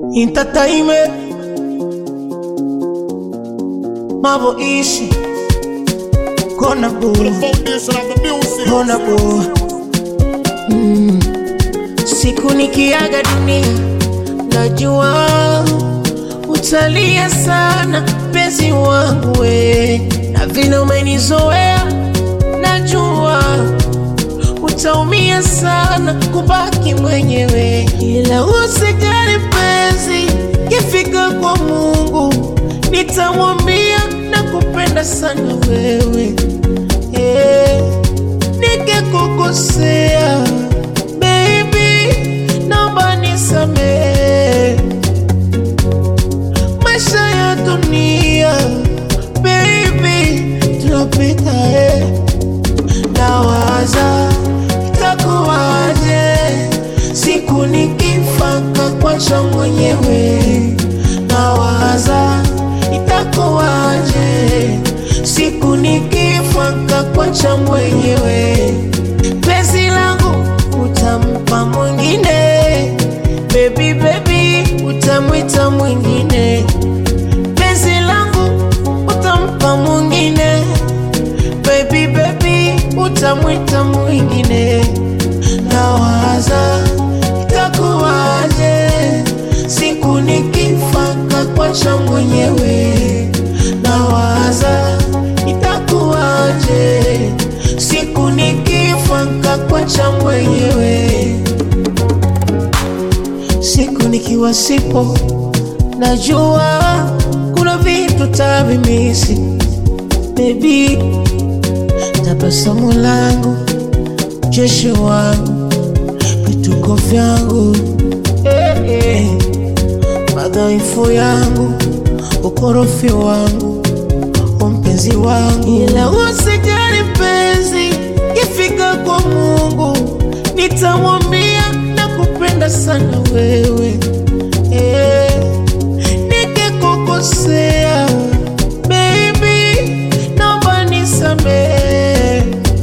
entertainment Mavo ishi Kona boo Foundation of the music. Kona boo mm. Siku nikiaga dunia Najua Utalia sana Penzi wangu we Na vile umenizoea Najua Utaumia sana Kubaki mwenyewe Ila usijali penzi Kifika kwa Mungu Nitamwambia nakupenda sana wewe yeah. Nikikukosea baby, naomba nisamehe. Maisha ya dunia baby, tunapita eh. Nawaza itakuwaje siku nikifa kakwacha mwenyewe. Nawaza itakuwaje siku nikifa kakwacha mwenyewe. Penzi langu utampa mwingine, baby baby, utamwita mwingine. Penzi langu utampa mwingine, baby baby, utamwita mwingine. Nawaza itakuwaje siku nikifa kakwacha mwenyewe. Nawaza itakuwaje siku nikifa kakwacha mwenyewe. Siku nikiwa sipo, najua kuna vitu tavimisi baby, tabasamu langu, jeshi wangu, vituko vyangu eh, eh. madhaifu yangu, ukorofi wangu, umpenzi wangu, ila usijali mpenzi, ifika kwa Mungu nitamwambia nakupenda sana wewe eh. Nikikukosea baby, naomba nisamehe.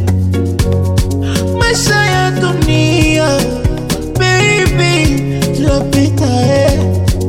Maisha ya dunia baby, tunapita eh.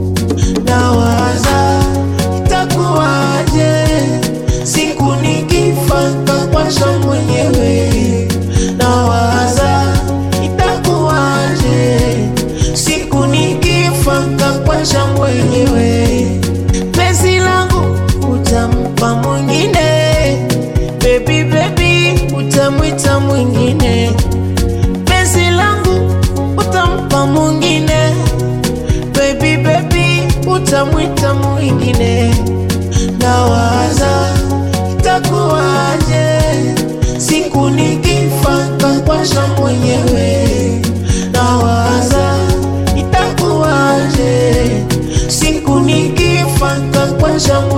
Nawaza itakuwaje siku nikifa kakwacha mwenyewe. Nawaza itakuwaje siku nikifa kakwacha mwenyewe. Penzi langu utampa mwingine, baby baby, utamwita mwingine. Penzi langu utampa mwingine baby baby, utamwita mwingine. Nawaza itakuwaje siku nikifa kakwasha mwenyewe. Nawaza itakuwaje siku nikifa kakwasha mwenyewe.